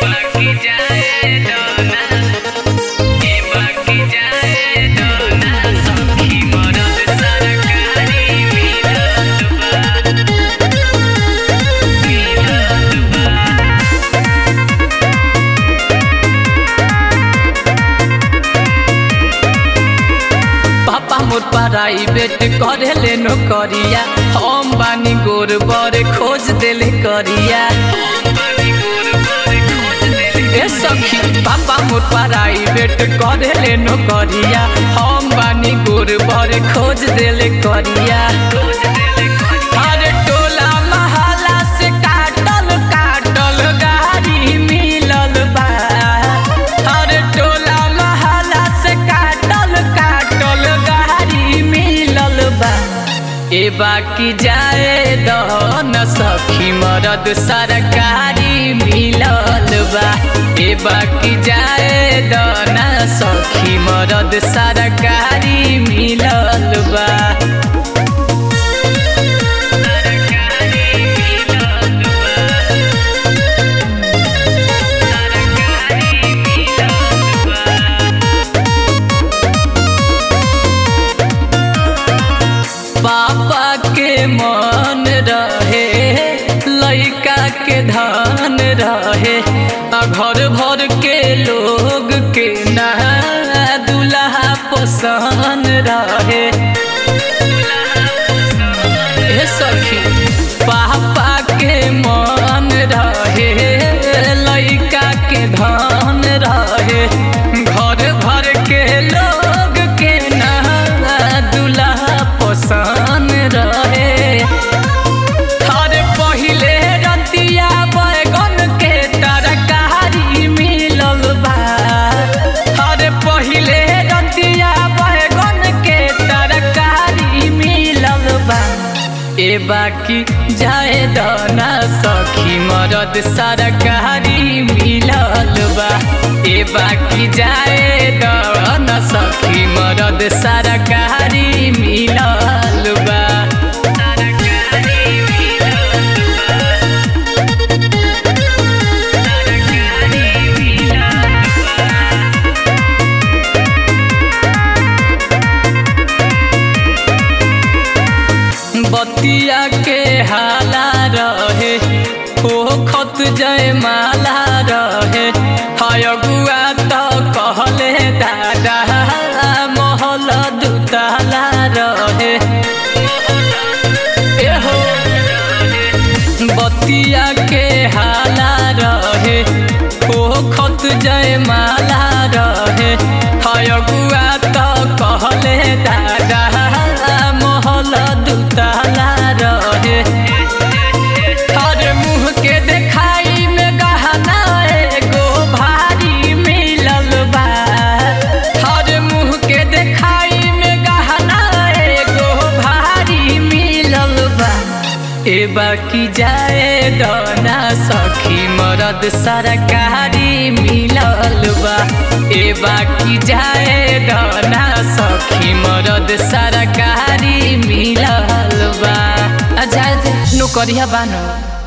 बाकी जाए दोना ए बाकी जाए दोना सखी मरद सरकारी मिलत बा मिलत बा पापा मोर प्राइवेट करे ले नौकरिया हम बानी गोर बर खोज देले करिया ए सखी पापा मोर प्राइवेट करे ले नौकरिया हम बानी गोर बर खोज देले करिया अरे टोला महला से काटल काटल गाड़ी मिलल बा अरे टोला महला से काटल काटल गाड़ी मिलल बा ए बाकी जाए दहन सखी मरद सरकारी मिलल बा ए बाकी जाए दहन सखी मरद सरकारी मिलल बा पापा के मन रहे लइका के धन रहे आ घर भर के लोग के ना दुल्हा पसंद रहे ए सखी पापा के मन रहे लइका के धन रहे घर भर के लोग के ना दुल्हा पसंद रहे अरे पहिले रतिया बैगन के तरकारी मिलल बा अरे पहिले रतिया बैगन के तरकारी मिलल बा ए बाकी जाए दना सखी मरद सरकारी मिलल बा ए बाकी जाए दना सखी मरद सरकारी मिलल बा बतिया के हाला रहे ओ खत जय माला रहे हयगुआ तो कहले दादा महल दुताला रहे एहो बतिया के हाला रहे ओ खत जय माला रहे हयगुआ तो कहले दादा महल दुताला रहे अरे मुँह के देखाई में गहना एगो भारी मिलल बा अरे मुँह के देखाई में गहना एगो भारी मिलल बा ए बाकी जाए दना सखी मरद सरकारी मिलल बा ए बाकी जाए दना सखी मरद सरकारी मिलल बा आ जाए दे नौकरिया बानो